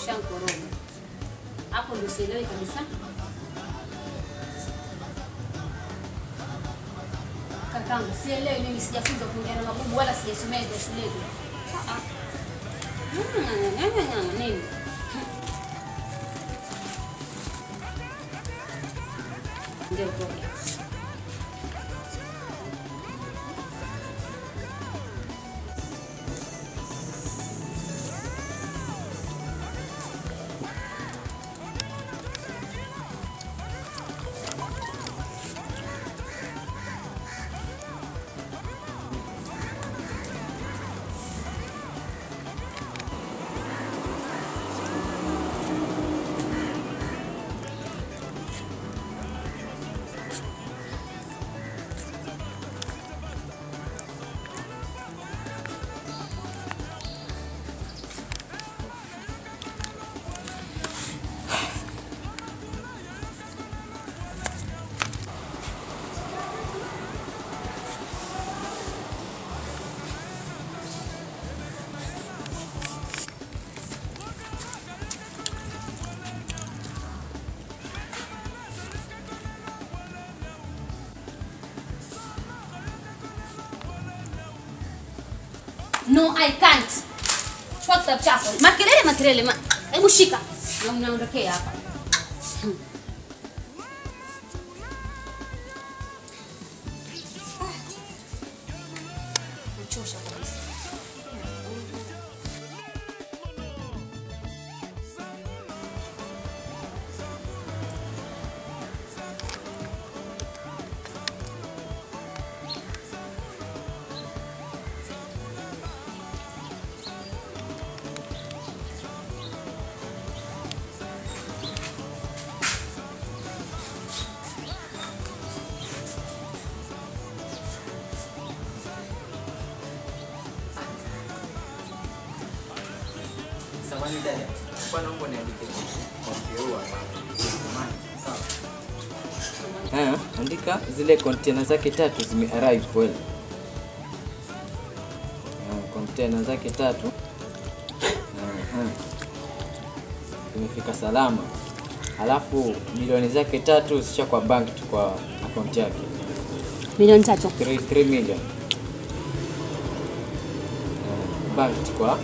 ushankoroga hapo, ndio sielewi kabisa. Kakangu, sielewi mimi, sijafunza kuongea na mabubu wala sijasomea vya shuleni. Ah, ah. Mm, nini? Ndio toke. No, I can't. Chukua kitabu chako. Makelele, makelele, ma... Hebu shika. Na unaondokea hapa. Nachosha kabisa. Samahani dada, kwa naomba niandike kwa kiua Sawa. Eh, andika zile container zake tatu zime arrive well. Ah, container zake tatu. Ah, zimefika salama. Alafu milioni zake tatu zisha kwa bank tu kwa account yake. Milioni tatu. 3 3 million. Ah, bank tu kwa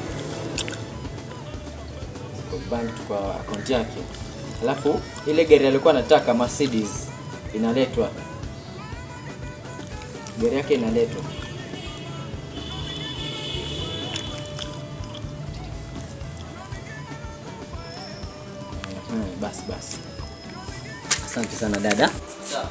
kwa bank tu kwa account yake. Alafu ile gari alikuwa anataka Mercedes inaletwa. Gari yake inaletwa. Hmm, basi basi. Asante sana dada. Sawa.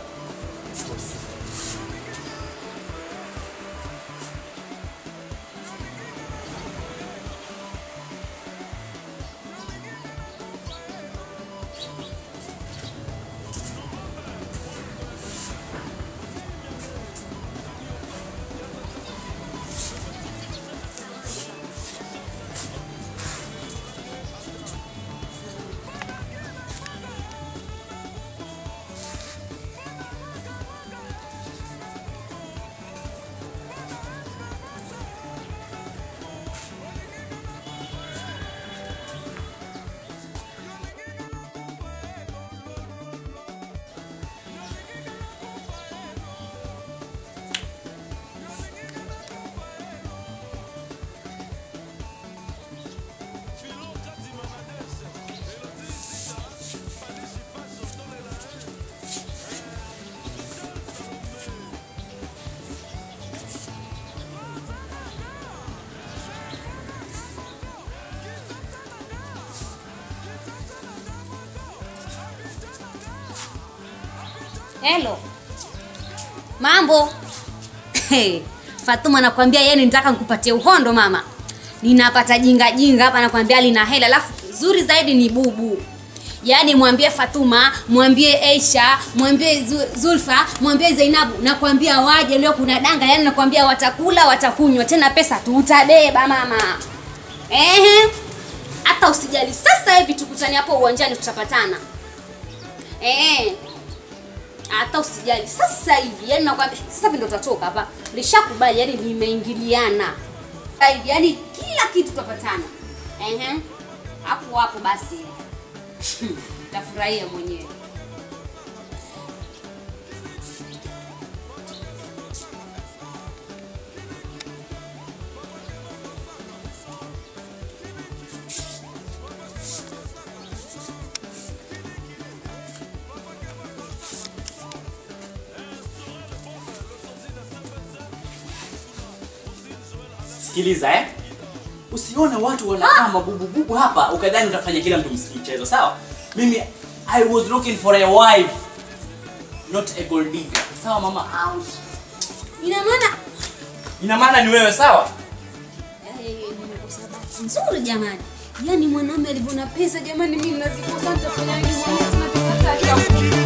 Hello. Mambo. Hey, Fatuma nakwambia yeye nitaka nikupatie uhondo mama. Ninapata jinga jinga hapa nakwambia lina hela alafu zuri zaidi ni bubu. Yaani mwambie Fatuma, mwambie Aisha, mwambie Zu- Zulfa, mwambie Zainabu, nakwambia waje leo kuna danga, yaani nakwambia watakula, watakunywa, tena pesa tutabeba mama. Ehe. Hata usijali. Sasa hivi tukutane hapo uwanjani tutapatana. Eh. Hata usijali. Sasa hivi yani nakwambia sasa hivi ndo tutatoka hapa. Lishakubali yani limeingiliana. Sasa hivi yani kila kitu tutapatana. Ehe. hapo hapo basi tafurahia mwenyewe Sikiliza eh? Usione watu wanakaa mabubububu hapa ukadhani utafanya kila mtu ms- mchezo, sawa? Mimi I was looking for a wife not a gold digger. Sawa mama? Ouch. ina maana Ina maana ni wewe, sawa? Eh, nimekosa bahati nzuri jamani yaani mwanaume alivyo na pesa jamani mimi nazikosa nitafanya nini mwanaume sina pesa hata ya